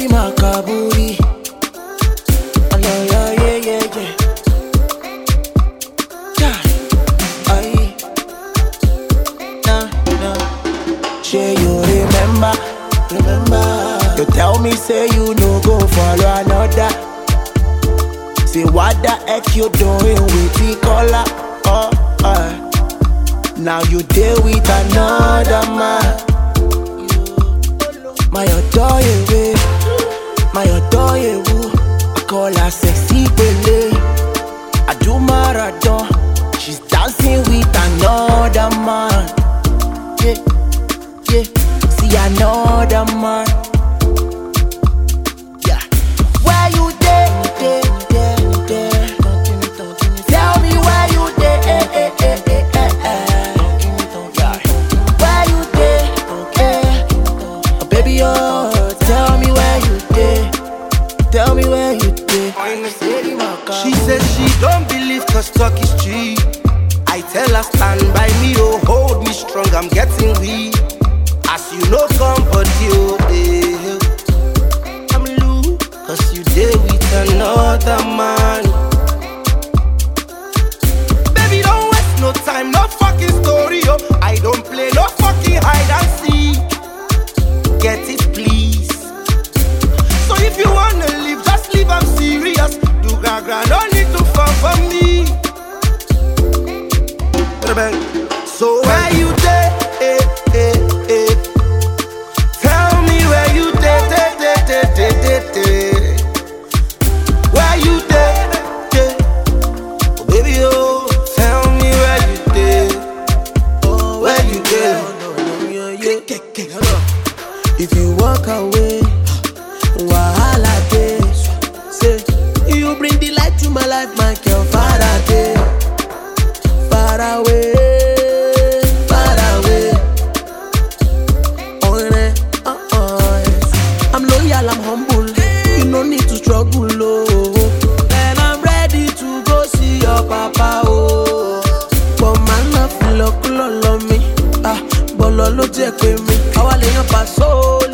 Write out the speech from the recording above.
steady makaburi. Oh, no, yeah, yeah, yeah, yeah. Yeah. Aye. Nah, nah. Sure you remember, remember. You tell me say you no go follow another. Say what the heck you doing with the color? Oh, uh. Now you deal with another man. My adore you, my adore you. I call her sexy Bele. I do marathon. She's dancing with another man. Yeah, yeah. See another man. Yeah. Where you dey, dey, dey, dey? Tell me where you dey, eh, eh, eh, eh, eh, eh. Yeah. Where you dey, eh? Oh, baby, oh, tell me where you dey. Tell me where you dey. She says she don't believe cause talk is cheap. I tell her stand by me, oh hold me strong, I'm getting weak. As you know, somebody, oh eh. I'm loose, cause you there with another man. Baby, don't waste no time, no fucking story, oh. I don't play no fucking hide and seek. Get it, please. So if you wanna leave, just leave, I'm serious. Do gaga, no need to fall for me. Bang. So where you dey? Eh, eh, eh. Tell me where you dey, dey, dey, dey, dey, dey, dey. Where you dey? dey? Oh, baby, oh, tell me where you dey. Oh, where you dey? If you walk away, wahala dey. Say you bring the light to my life, my girl. Far away, far away, far away. Oh, yeah, uh, uh, yes. I'm loyal, I'm humble. You no need to struggle, oh. And I'm ready to go see your papa, oh. But man, love, love, love, love me. Ah, bọ́lọ̀ ló jẹ́ pé mi. Àwa lè yan pàṣọ